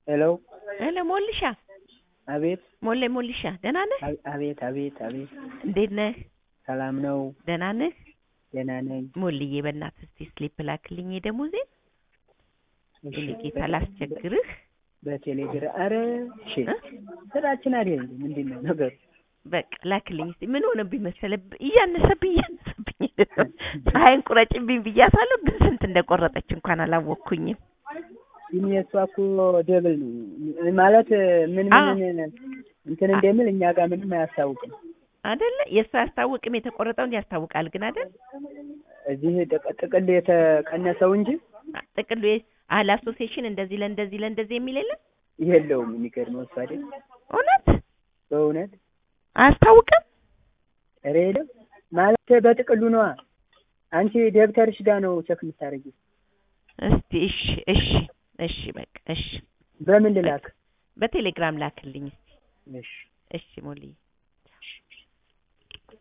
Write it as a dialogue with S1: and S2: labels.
S1: ሄሎ
S2: ሄሎ ሞልሻ
S1: አቤት
S2: ሞሌ ሞልሻ ደህና ነህ?
S1: አ- አቤት አቤት አቤት
S2: እንዴት ነህ?
S1: ሰላም ነው
S2: ደህና ነህ?
S1: ደህና ነኝ
S2: ሞልዬ በእናትህ እስቲ ስሊፕ ላክልኝ የደሞዜን
S1: እሺ
S2: የኔ ጌታ ላስቸግርህ
S1: በቴሌግራም ኧረ እሺ
S2: እ?
S1: ስራችን አይደል እንዴ ምንድን ነው ነገሩ
S2: በቃ ላክልኝ እስቲ ምን ሆነብኝ መሰለህ እያነሰብኝ እያነሰብኝ ፀሐይን ቁረጭብኝ ብያታለሁ ግን ስንት እንደቆረጠች እንኳን አላወቅኩኝም
S1: ግን የእሷ እኮ ደብል ነው ማለት ምን
S2: አዎ።
S1: ምን እንትን እንደሚል እኛ ጋር ምንም አያስታውቅም
S2: አይደለ የእሱ አያስታውቅም የተቆረጠውን ያስታውቃል ግን አይደል
S1: እዚህ ጥቅ- ጥቅል የተቀነሰው እንጂ
S2: ጥቅሉ አህል አሶሲዬሽን እንደዚህ ለእንደዚህ ለእንደዚህ የሚል የለም
S1: የለውም የሚገርመው እሱ አይደል
S2: እውነት
S1: በእውነት
S2: አያስታውቅም
S1: ኧረ የለም ማለት በጥቅሉ ነዋ አንቺ ደብተርሽ ጋር ነው ቸክ የምታደርጊው
S2: እስቲ እሺ እሺ እሺ በቃ እሺ
S1: በምን ልላክ
S2: በቴሌግራም ላክልኝ እስቲ
S1: እሺ
S2: እሺ ሞልዬ